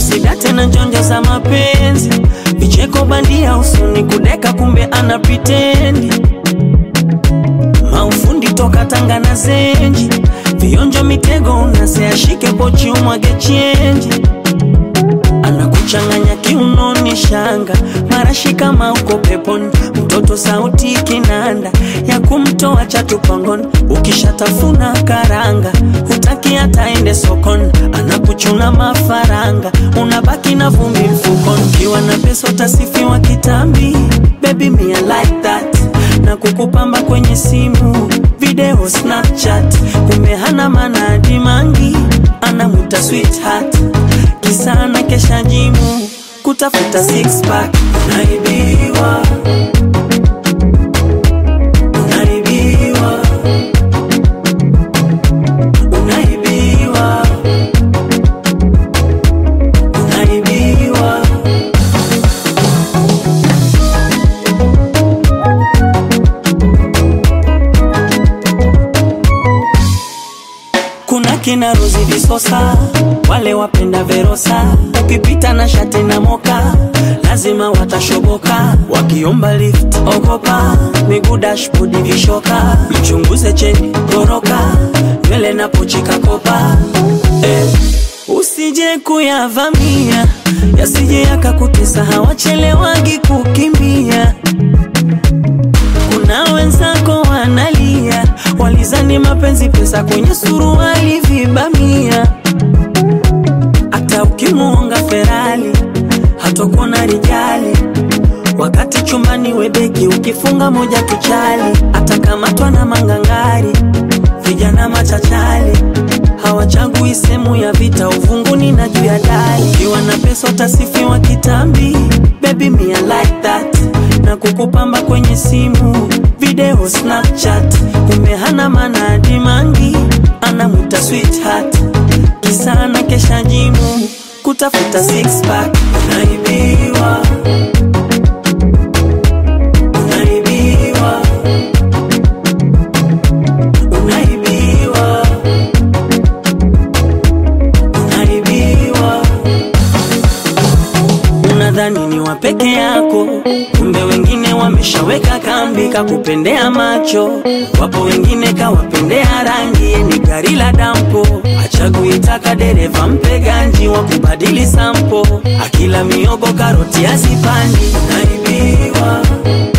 usidate na njonjo za mapenzi vicheko bandia usuni kudeka kumbe ana pitendi maufundi toka tanga na zenji vionjo mitego unaseashike pochi umwage chenji anakuchanganya kiunoni shanga marashi kama uko peponi mtoto sauti kinanda ya kumtoa chatupangoni ukishatafuna karanga hutaki hataende sokoni anakuchuna mafaranga unabaki na vumbi mfukoni ukiwa na pesa utasifiwa kitambi baby me I like that na kukupamba kwenye simu video snapchat kumbe hana maana dimangi anamwita sweetheart kisana kesha jimu kutafuta six pack unaibiwa unaibiwa unaibiwa unaibiwa kuna kina Rozi Visosa, wale wapenda Verosa, ukipita na shati na moka lazima watashoboka, wakiomba lift ogopa, miguu dashboard vishoka, mchunguze cheni goroka, nywele na pochi kakopa eh. Usije kuyavamia yasije yakakutesa, hawachelewagi kukimbia kuna wenzako wanalia, walizani mapenzi pesa kwenye suruali vibamia. Hata ukimuonga Ferali hatakuwa rijali, wakati chumbani webeki ukifunga moja tuchali, atakamatwa na mangangari, vijana machachali hawachagui sehemu ya vita, uvunguni na juu ya dari. Ukiwa na pesa utasifiwa kitambi, baby me I like that, na kukupamba kwenye simu video Snapchat, kumbe hana maana dimangi, anamwita sweetheart, kisana kesha jimu kutafuta six pack, unaibiwa unaibiwa unaibiwa unaibiwa unadhani ni wa peke yako kumbe wengine wameshaweka kambi kakupendea macho wapo wengine kawapendea rangi ni gari la dampo achaguitaka dereva mpe ganji wa kubadili sampo akila miogo karoti azipandi unaibiwa